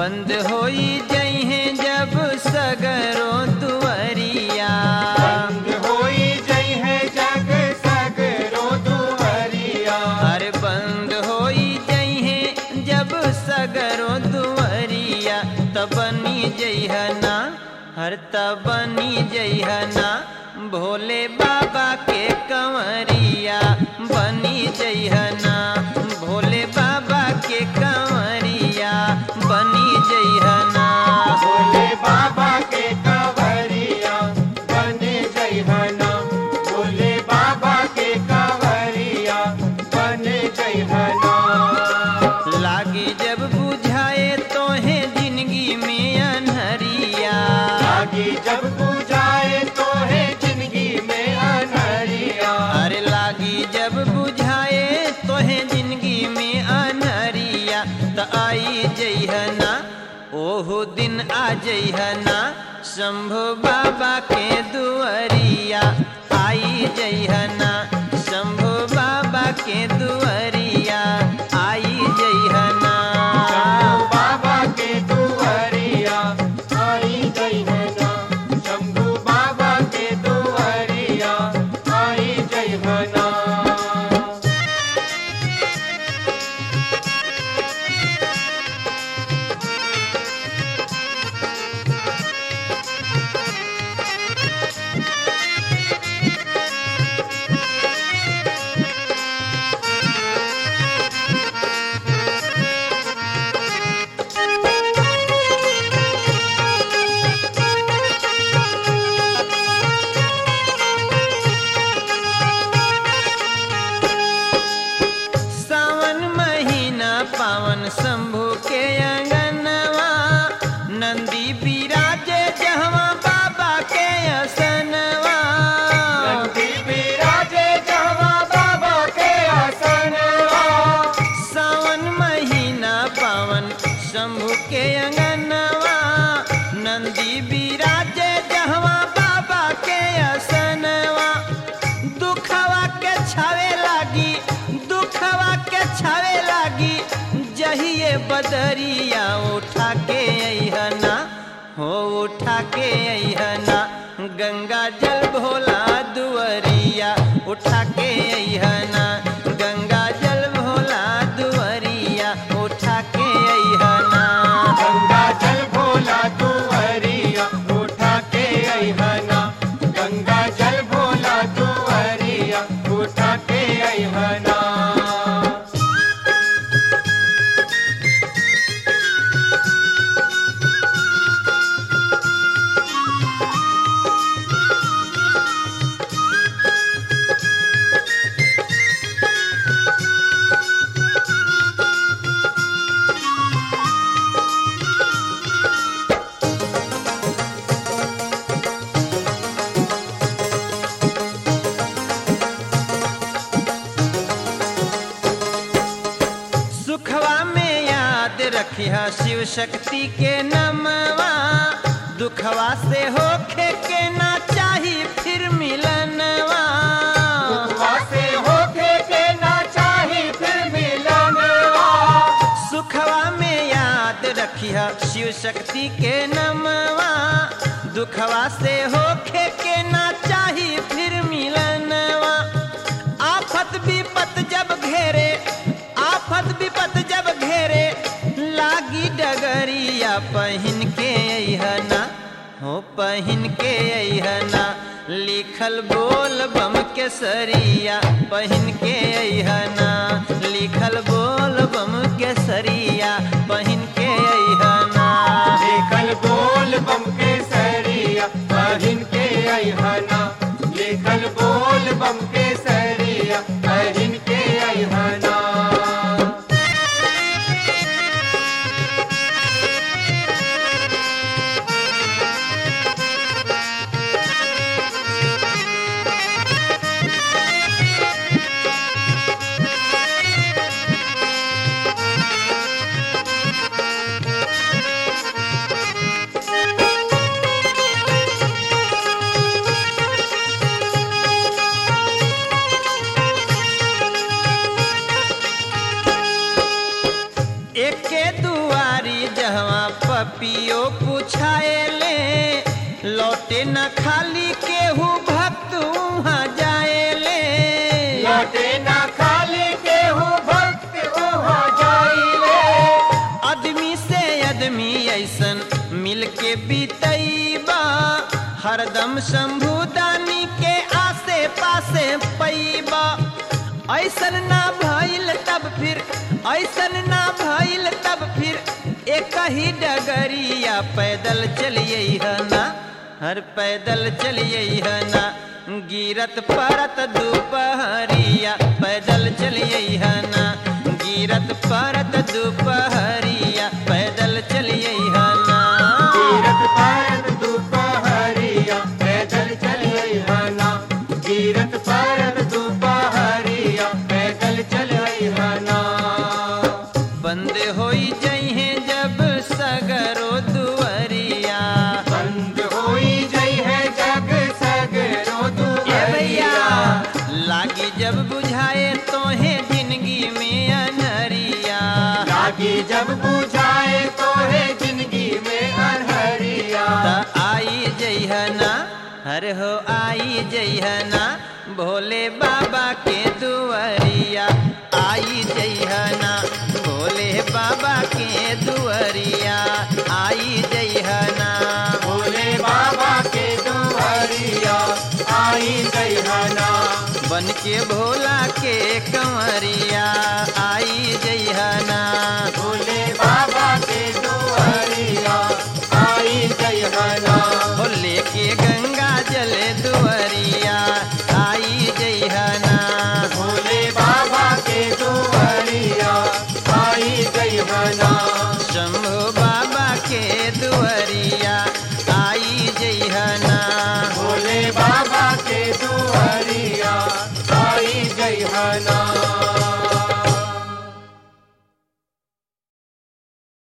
बंद होई जइहे जब सगरो दुअरिया बंद होई जई है जग सगरो दुहरिया अरे बंद होई जइहे जब सगरो दुअरिया तब बनी जइहना हर तब बनी जइहना भोले बाबा के कंवरिया बनी जइहना भोले बाबा के कंवरिया बनी जइहना भोले बाबा के कंवरिया बने जई हना भोले बाबा के कंवरिया बने जई हना लागी जब बुझाए तोहे जिंदगी में अनहरिया आगे जब पूजाए तो है जिंदगी में अनहरिया अरे लागी जब बुझाए तोहे जिंदगी में अनहरिया त आई जइहना ओहो दिन आ जइहना शंभो बाबा के दुअरिया आई जइहना शंभो बाबा के दुअरिया आई जइहना शंभू बाबा के दुहरिया आई जई हना शंभू बाबा के दुहरिया आई जई हना सावन महीना पावन शंभु के अंगनवा नंदी बिराजे जहवा बाबा के असनवा नंदी बिराजे जहाँ बाबा के आसनवा सावन महीना पावन शंभु के अंगनवा नंदी बिराजे जहवा बाबा के असनवा दुखवा के छावे लागी दुखवा के छावे लागी जहिए बदरिया उठा के अहना हो उठा के अहना गंगा जल भोला दुअरिया उठा के अहना गंगा जल भोला दुअरिया उठा के अहना गंगा जल भोला दुहरिया उठा के आई हना गंगा जल भोला दुहरिया उठा के आई हना सुखवा में याद रखिया शिव शक्ति के नमवा दुखवा से होखे के ना चाही फिर मिलनवा वासे होके के ना चाही फिर मिलनवा सुखवा में याद रखिया शिव शक्ति के नमवा दुखवा से होखे के ना चाही फिर मिलनवा आफत विपत जब घेरे आफत विपत जब घेरे लागी डगरिया पहिन के अहना हो पहिन के अहना लिखल बोल बम के सरिया पहिन के अहना लिखल बोल बम के सरिया पहिन के अहना लेखल बोल बम के सरिया पहिन के आई हना लेखल बोल बम के सरिया पहिन के आई हना एके दुआरी जहवा पपियो पुछाएले लौटे न खाली केहू भक्त वहाँ जाएले लौटे ना खाली केहू भक्त वहाँ जाइले आदमी से आदमी ऐसन मिल के बीतैबा हरदम शंभुदानी के आसे पासे पैबा ऐसन ना भइल तब फिर ऐसन ना भइल तब फिर एक ही डगरिया पैदल चलिए ना हर पैदल चलिए ना गिरत परत दोपहरिया पैदल चलिए ना गिरत परत दोपहरिया पैदल चलिए ना गिरत पारत दोपहरिया पैदल चलिए हना गिरत पारत दोपहरिया पैदल चलिए हना बंद होई जइहे जब सगरो दुअरिया बंद होई जई है जग सगरो ए भैया दुआरिया लागी जब बुझाए तोहे जिंदगी में अनहरिया लागी जब बुझाए तो है जिंदगी में अनहरिया त आई जइहना हर हो आई जइहना भोले बाबा के दुअरिया आई जइहना भोले बाबा के दुअरिया आई जइहना भोले बाबा के दुआरिया आई गई हना बन के भोला के कंवरिया आई जइहना भोले